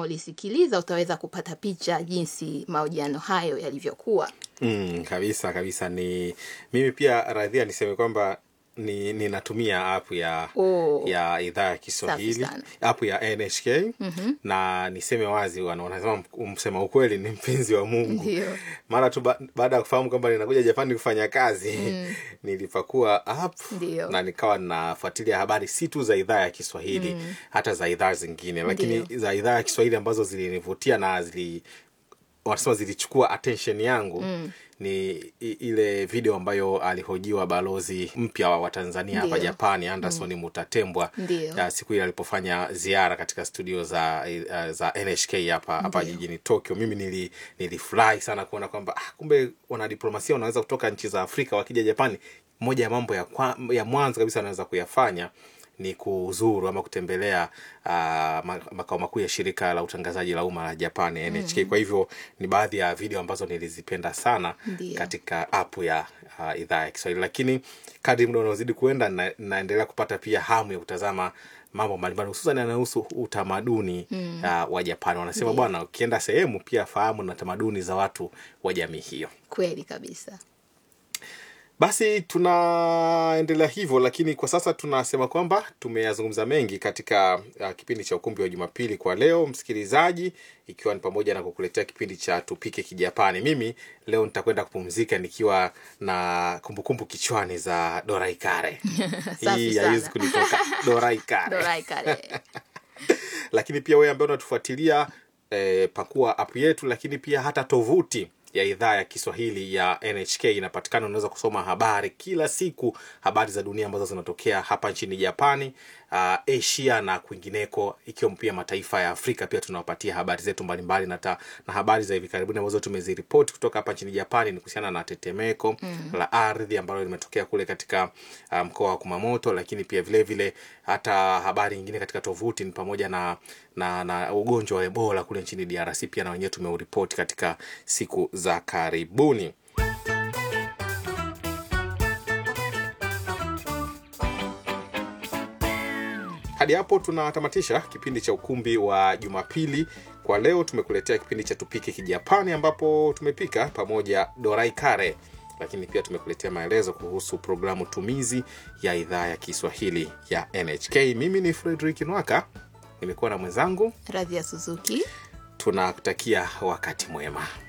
unaolisikiliza utaweza kupata picha jinsi mahojiano hayo yalivyokuwa. Mm, kabisa kabisa. Ni mimi pia radhia niseme kwamba ni ninatumia app ya Oh. ya idhaa ya Kiswahili Safi sana. app ya NHK na niseme wazi, wana- wanasema msema ukweli ni mpenzi wa Mungu. Ndio. Mara tu ba, baada ya kufahamu kwamba ninakuja Japani kufanya kazi nilipakua app Ndio. na nikawa nafuatilia habari si tu za idhaa ya Kiswahili hata za idhaa zingine, lakini Ndio. za idhaa ya Kiswahili ambazo zilinivutia na zili wanasema zilichukua attention yangu ni i- ile video ambayo alihojiwa balozi mpya wa Tanzania hapa Ndio. Japani Anderson Mutatembwa Ndio. ya siku ile alipofanya ziara katika studio za uh, za NHK hapa hapa Ndio. jijini Tokyo. Mimi nili nilifurahi sana kuona kwamba ah, kumbe wanadiplomasia wanaweza kutoka nchi za Afrika wakija Japani. Moja ya mambo ya, kwa, ya mwanzo kabisa wanaweza kuyafanya ni kuzuru ama kutembelea uh, ma- makao makuu ya shirika la utangazaji la umma la Japan NHK. Kwa hivyo ni baadhi ya video ambazo nilizipenda sana Ndio. katika app ya uh, idhaa ya Kiswahili, lakini kadri muda unaozidi kuenda na, naendelea kupata pia hamu ya kutazama mambo mbalimbali hususan yanayohusu utamaduni uh, wa Japani. Wanasema Ndio. bwana, ukienda sehemu pia fahamu na tamaduni za watu wa jamii hiyo. Kweli kabisa. Basi tunaendelea hivyo, lakini kwa sasa tunasema kwamba tumeyazungumza mengi katika uh, kipindi cha ukumbi wa Jumapili kwa leo, msikilizaji, ikiwa ni pamoja na kukuletea kipindi cha tupike Kijapani. Mimi leo nitakwenda kupumzika nikiwa na kumbukumbu kichwani za Dorai Kare. Safi Hii sana. haiwezi kunitoka Dorai Kare Dorai kare. lakini pia wewe ambaye unatufuatilia eh, pakua app yetu, lakini pia hata tovuti ya idhaa ya Kiswahili ya NHK inapatikana. Unaweza kusoma habari kila siku, habari za dunia ambazo zinatokea hapa nchini Japani, uh, Asia na kwingineko, ikiwemo pia mataifa ya Afrika. Pia tunawapatia habari zetu mbalimbali na, ta, na habari za hivi karibuni ambazo tumeziripoti kutoka hapa nchini Japani ni kuhusiana na tetemeko la ardhi ambalo limetokea kule katika uh, mkoa wa Kumamoto, lakini pia vile vile hata habari nyingine katika tovuti ni pamoja na na, na ugonjwa wa Ebola kule nchini DRC pia na wenyewe tumeuripoti katika siku za karibuni. Hadi hapo tunatamatisha kipindi cha ukumbi wa Jumapili kwa leo. Tumekuletea kipindi cha tupike Kijapani ambapo tumepika pamoja dorai kare, lakini pia tumekuletea maelezo kuhusu programu tumizi ya idhaa ya Kiswahili ya NHK. Mimi ni Fredrick Nwaka, nimekuwa na mwenzangu. Radhi ya Suzuki. Tunakutakia wakati mwema.